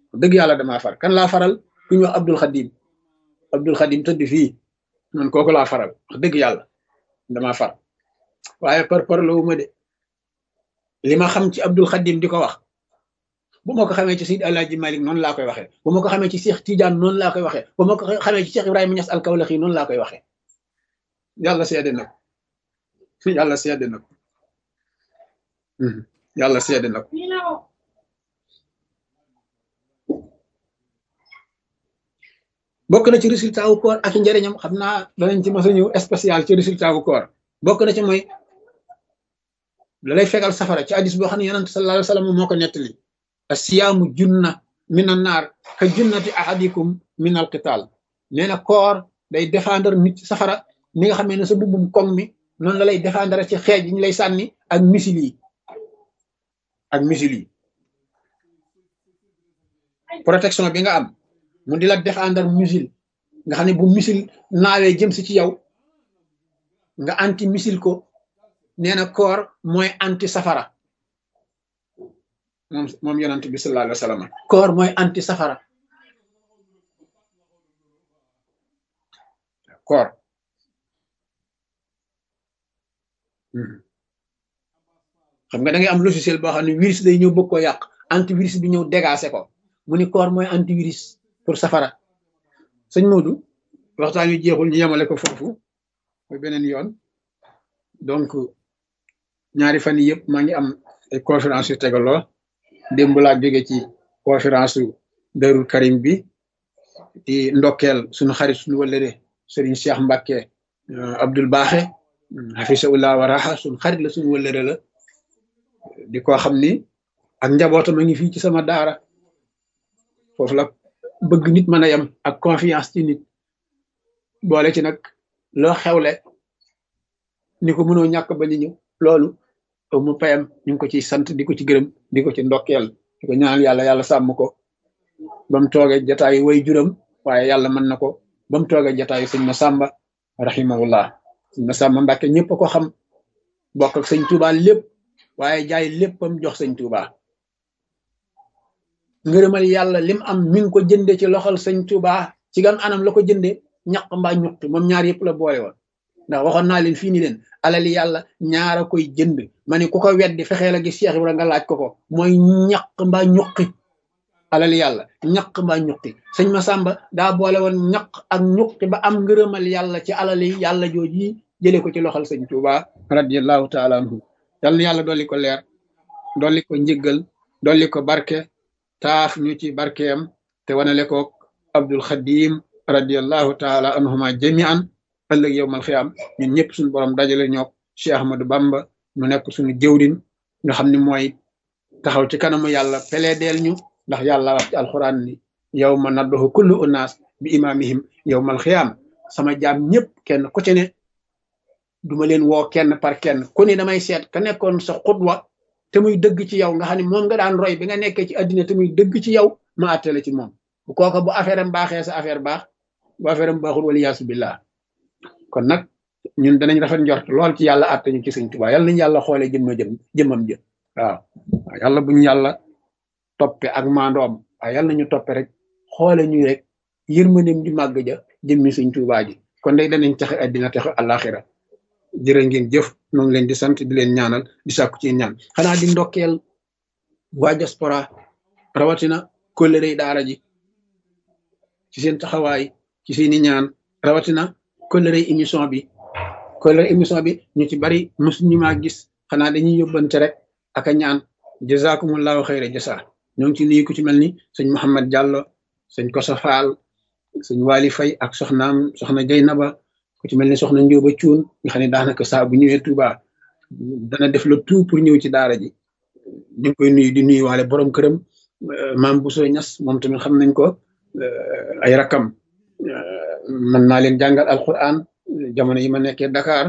dëgg yàlla damaa far kan laa faral ku ñu wax Abdul Xadim Abdul Xadim tëdd fii man kooku laa faral wax dëgg yàlla damaa far waaye par par la wu ma de li ma xam ci Abdul Xadim di ko wax bu ma ko xamee ci Seydi Alaaji Malik noonu laa koy waxee bu ma ko xamee ci Cheikh Tidiane noonu laa koy waxee bu ma ko xamee ci Cheikh Ibrahima Niass al-Kawlaxi noonu laa koy waxee yàlla seede na ko yàlla seede na ko yàlla seede na ko bokk na ci résultat wu koor ak njëriñam xam naa danañ ci mos a ñëw spécial ci résultat wu koor bokk na ci mooy da lay fegal safara ci hadis boo xam ne yonent sallallahu alayhi wa sallam moo ko nettali asiyaamu junna min an naar ka junnati ahadikum min al qital nee na koor day défendre nit ci safara ni nga xamee ne sa bubbum koŋ mi noonu la lay défendre ci xeej yi ñu lay sànni ak misil yi ak misil yi protection bi nga am mu di la défendre missile nga xam ne bu missile naawee jëm si ci yow nga anti missile ko nee na koor mooy anti safara moom moom yonent bi sallallahu alayhi wa sallam koor mooy anti safara koor xam nga da ngay am logiciel boo xam ne virus day ñëw bëgg koo yàq antivirus bi ñëw dégacé ko mu ni koor mooy antivirus pour safara sëñ Modou waxtaan wi jeexul ñu yemale ko foofu mooy beneen yoon donc ñaari fan yii yëpp maa ngi am ay conférence yu tegaloo démb laa jóge ci conférence su Darou Karim bi di ndokkeel suñu xarit suñu wëllëre Serigne Cheikh Mbacke Abdoul Baaxe hafisahullah wa raha suñu xarit la suñu wëllëre la di ko xam ni ak njabootam a ngi fii ci sama daara foofu la bëgg nit mën a yem ak confiance ci nit boole ci nag loo xewle ni ko mënoo ñàkk ba ñu ñëw loolu mu payam ñu ngi ko ciy sant di ko ci gërëm di ko ci ndokkeel di ko ñaanal yàlla yàlla sàmm ko ba mu toogee jataayu way juram waaye yàlla mën na ko ba mu toogee jataayu sëñ ma sàmba rahimahullah sëñ ma sàmba mbàkke ñëpp a ko xam bokk ak sëñ Tuuba lépp waaye jaay léppam jox sëñ Tuuba ngërëmal yàlla lim am mi ngi ko jënde ci loxol sëñ Tuuba ci gan anam la ko jënde ñaq mbaa ñuqtu moom ñaar yëpp la boole woon ndax waxoon naa leen fii ni leen alali yàlla ñaara koy jënd ma ne ku ko weddi fexee la gis Cheikh Ibra nga laaj ko ko mooy ñaq mbaa ñuqi alali yàlla ñaq mbaa ñuqi sëñ Masamba daa boole woon ñaq ak ñuqi ba am ngërëmal yàlla ci alali yàlla jooji jëlee ko ci loxol sëñ Tuuba radiallahu taala anhu yàlla na yàlla dolli ko leer dolli ko njëggal dolli ko barke taaf ñu ci barkeem te wanale ko Abdul Xadim radiallahu taala anhuma jamian ëllëg yowmal xiyaam ñun ñëpp suñu borom dajale ñook Cheikh Ahmadou Bamba mu nekk suñu jëwrin nga xam ne mooy taxaw ci kanamu yàlla peleedeel ñu ndax yàlla wax ci alxuraan ni yow ma naddoxu kullu unaas bi imaamihim yowmal xiyaam sama jaam ñëpp kenn ku ci ne duma leen woo kenn par kenn ku ne damay seet ka nekkoon sa xutwa te muy dëgg ci yow nga xam ne moom nga daan roy bi nga nekkee ci àddina te muy dëgg ci yow ma àttale ci moom bu kooka bu affaire am baaxee sa affaire baax bu affaire am baaxul wala yaasu billah kon nag ñun danañ rafet njort lool ci yàlla àtte ñu ci sëñ Tuubaa yàlla nañu yàlla xoolee jëmma jëm jëmmam jë waaw yàlla buñu yàlla toppe ak maandoom waaye yàlla nañu toppe rek xoole ñu rek yërmandeem ju màgg ja jëmmi sëñ Tuubaa ji kon day danañ taxe àddina taxe àllaaxira jërë ngeen jëf ñoo ngi leen di sant di leen ñaanal di sàkku ci ñaan xanaa di ndokkeel waa diaspora rawatina kóllëre daara ji ci seen taxawaay ci seeni ñaan rawatina kóllëre émission bi kóllëre émission bi ñu ci bari mosuñu maa gis xanaa dañuy yóbbante rek ak a ñaan jazakumullahu xayra jasa ñoo ngi ci nuyu ku ci mel ni sëñ Mouhamed Diallo sëñ Kosa Fall sëñ Wali Fay ak soxnaam soxna Jeynaba ku ci mel ni soxna Njóoba Cuun nga xam ne daanaka saa bu ñëwee Touba dana def le tout pour ñëw ci daara ji ñu ngi koy nuyu di nuyu waale borom këram maam Bousso Ñas moom tamit xam nañ ko ay rakam mën naa leen jàngal alquran jamono yi ma nekkee Dakar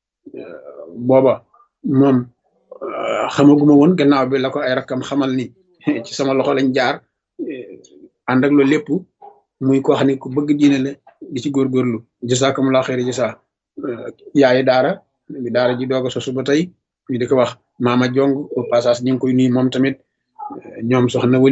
booba moom xamaguma woon gannaaw bi la ko ay rakam xamal ni ci sama loxo lañ jaar ànd ak loolu lépp muy koo xam ne ku bëgg diine la di ci góorgóorlu jasakumulaa xeeri jasa yaayi daara bi daara ji doog a sosu ba tey ñu di ko wax maama jong au passage ñu ngi koy nuyu moom tamit ñoom soxna